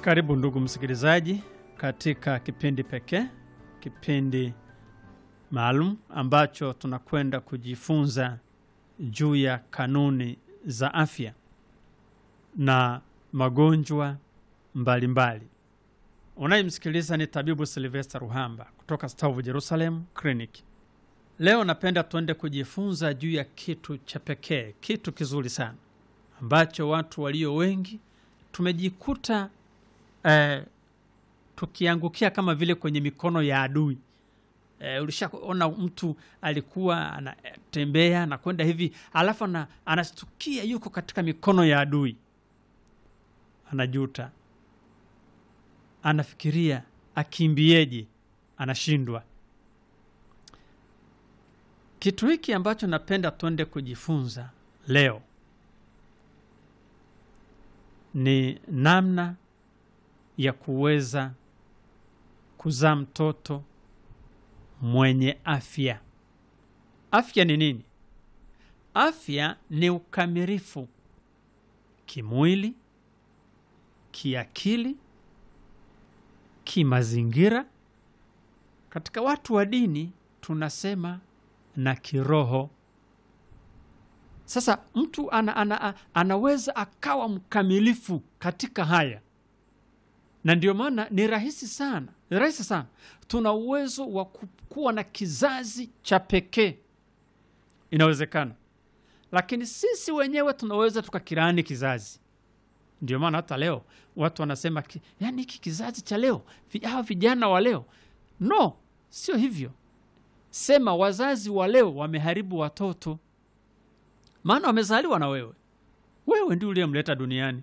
Karibu ndugu msikilizaji, katika kipindi pekee, kipindi maalum ambacho tunakwenda kujifunza juu ya kanuni za afya na magonjwa mbalimbali. Unayemsikiliza ni tabibu Silvester Ruhamba kutoka Stavu Jerusalem Clinic. Leo napenda tuende kujifunza juu ya kitu cha pekee, kitu kizuri sana ambacho watu walio wengi tumejikuta eh, tukiangukia kama vile kwenye mikono ya adui. Eh, ulishaona mtu alikuwa anatembea anakwenda hivi alafu ana, anastukia yuko katika mikono ya adui, anajuta, anafikiria akimbieje, anashindwa. Kitu hiki ambacho napenda tuende kujifunza leo ni namna ya kuweza kuzaa mtoto mwenye afya. Afya ni nini? Afya ni ukamilifu kimwili, kiakili, kimazingira. Katika watu wa dini tunasema na kiroho. Sasa mtu ana, ana, anaweza akawa mkamilifu katika haya, na ndio maana ni rahisi sana, ni rahisi sana. Tuna uwezo wa kuwa na kizazi cha pekee, inawezekana, lakini sisi wenyewe tunaweza tukakirani kizazi. Ndio maana hata leo watu wanasema ki, yani hiki kizazi cha leo, hawa vijana wa leo. No, sio hivyo. Sema wazazi wa leo wameharibu watoto maana wamezaliwa na wewe, wewe ndio uliyemleta duniani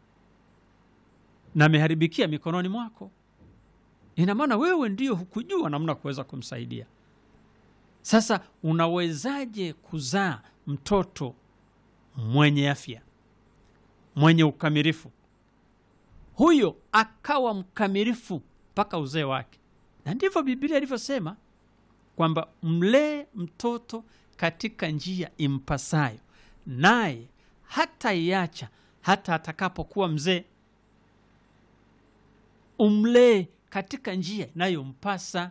na ameharibikia mikononi mwako. Ina maana wewe ndio hukujua namna kuweza kumsaidia. Sasa unawezaje kuzaa mtoto mwenye afya, mwenye ukamilifu, huyo akawa mkamilifu mpaka uzee wake? Na ndivyo Biblia ilivyosema kwamba mlee mtoto katika njia impasayo, naye hata iacha hata atakapokuwa mzee. Umlee katika njia inayompasa.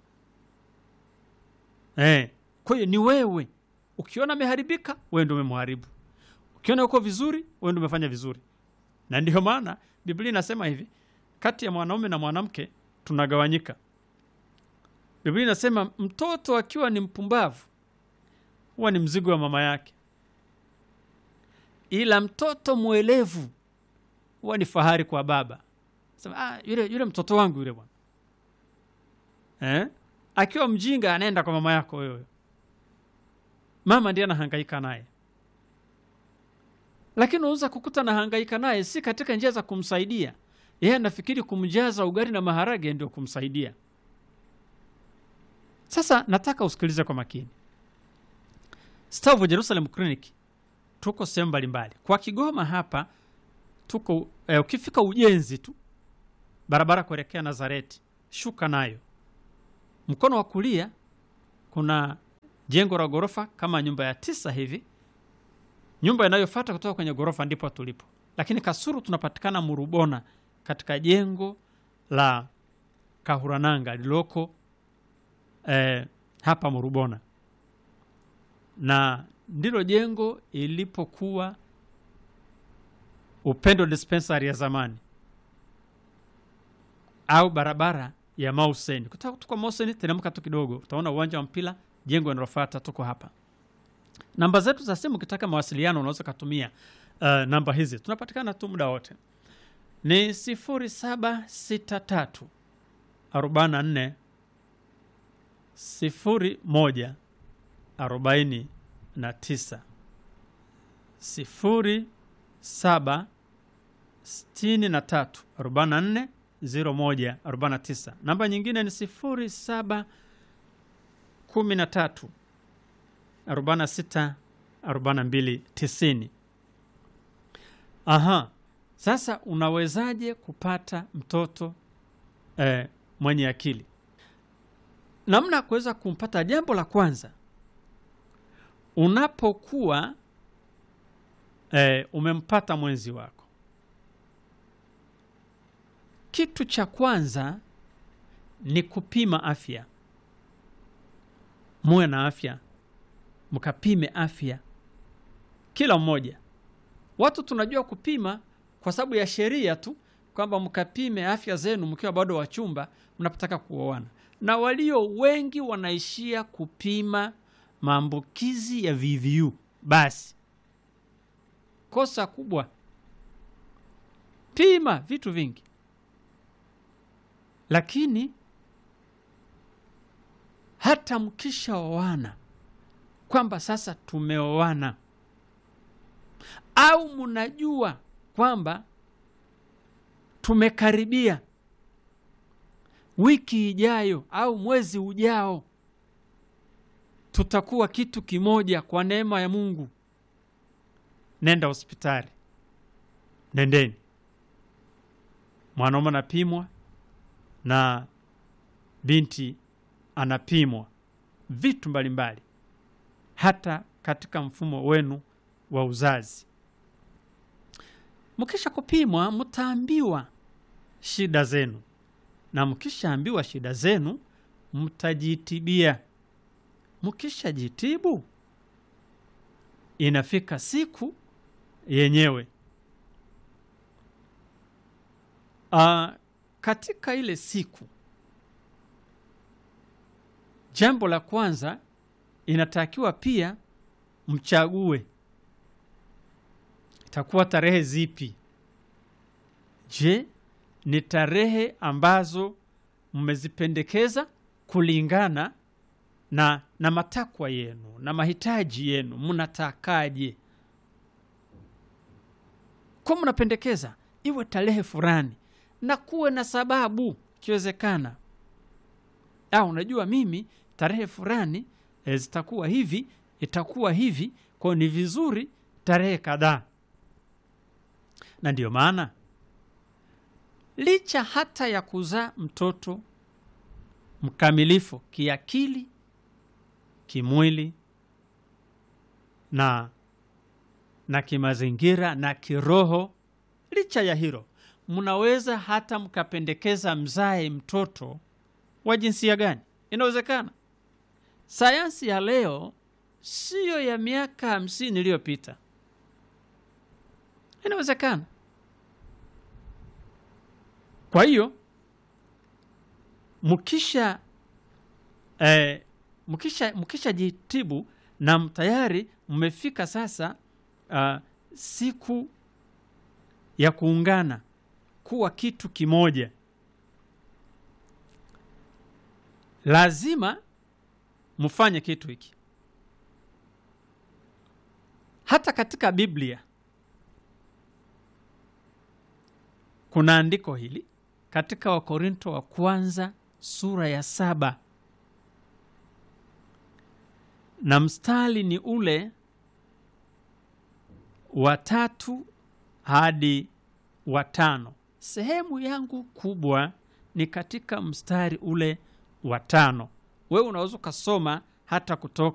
Eh, kwa hiyo ni wewe. Ukiona ameharibika, wewe ndio umemharibu. Ukiona uko vizuri, wewe ndio umefanya vizuri. Na ndiyo maana Biblia inasema hivi, kati ya mwanaume na mwanamke tunagawanyika. Biblia inasema mtoto akiwa ni mpumbavu huwa ni mzigo wa mama yake, ila mtoto mwelevu huwa ni fahari kwa baba. Sema, ah, yule, yule mtoto wangu yule bwana eh? Akiwa mjinga anaenda kwa mama yako wewe, mama ndiye anahangaika naye, lakini unaweza kukuta anahangaika naye si katika njia za kumsaidia yeye, anafikiri kumjaza ugali na maharage ndio kumsaidia. Sasa nataka usikilize kwa makini. Stavu Jerusalem Clinic tuko sehemu mbalimbali. Kwa Kigoma hapa tuko eh, ukifika ujenzi tu barabara kuelekea Nazareti, shuka nayo mkono wa kulia kuna jengo la ghorofa kama nyumba ya tisa hivi. Nyumba inayofuata kutoka kwenye ghorofa ndipo tulipo, lakini Kasuru tunapatikana Murubona katika jengo la Kahurananga lililoko eh, hapa Murubona na ndilo jengo ilipokuwa Upendo Dispensary ya zamani au barabara ya Mauseni. Kutoka tuko Mauseni, teremka tu kidogo, utaona uwanja wa mpira, jengo linalofuata tuko hapa. Namba zetu za simu, ukitaka mawasiliano unaweza kutumia uh, namba hizi, tunapatikana tu muda wote ni 0763 44 01 arobaini na tisa sifuri saba sitini na tatu arobaini na nne ziro moja arobaini na tisa. Namba nyingine ni sifuri saba kumi na tatu arobaini na sita arobaini na mbili tisini. Aha, sasa unawezaje kupata mtoto eh, mwenye akili? Namna ya kuweza kumpata, jambo la kwanza unapokuwa eh, umempata mwenzi wako kitu cha kwanza ni kupima afya. Muwe na afya, mkapime afya kila mmoja. Watu tunajua kupima kwa sababu ya sheria tu, kwamba mkapime afya zenu mkiwa bado wachumba mnapotaka kuoana, na walio wengi wanaishia kupima maambukizi ya VVU. Basi kosa kubwa, pima vitu vingi, lakini hata mkishaoana kwamba sasa tumeoana au mnajua kwamba tumekaribia wiki ijayo au mwezi ujao tutakuwa kitu kimoja kwa neema ya Mungu, nenda hospitali, nendeni. Mwanaume anapimwa na binti anapimwa vitu mbalimbali, hata katika mfumo wenu wa uzazi. Mkisha kupimwa, mtaambiwa shida zenu, na mkishaambiwa shida zenu, mtajitibia. Mkishajitibu, inafika siku yenyewe. Aa, katika ile siku, jambo la kwanza inatakiwa pia mchague itakuwa tarehe zipi? Je, ni tarehe ambazo mmezipendekeza kulingana na, na matakwa yenu na mahitaji yenu, mnatakaje? Kwa mnapendekeza iwe tarehe fulani na kuwe na sababu ikiwezekana. Au unajua mimi tarehe fulani e, zitakuwa hivi, itakuwa hivi, kwa ni vizuri tarehe kadhaa na ndiyo maana licha hata ya kuzaa mtoto mkamilifu kiakili, kimwili na na kimazingira na kiroho, licha ya hilo, mnaweza hata mkapendekeza mzae mtoto wa jinsia gani. Inawezekana. Sayansi ya leo siyo ya miaka hamsini iliyopita. Inawezekana. Kwa hiyo mkisha eh, mkisha mkisha jitibu na tayari mmefika sasa uh, siku ya kuungana kuwa kitu kimoja, lazima mfanye kitu hiki. Hata katika Biblia kuna andiko hili katika Wakorinto wa kwanza sura ya saba na mstari ni ule wa tatu hadi wa tano. Sehemu yangu kubwa ni katika mstari ule wa tano. Wewe unaweza ukasoma hata kutoka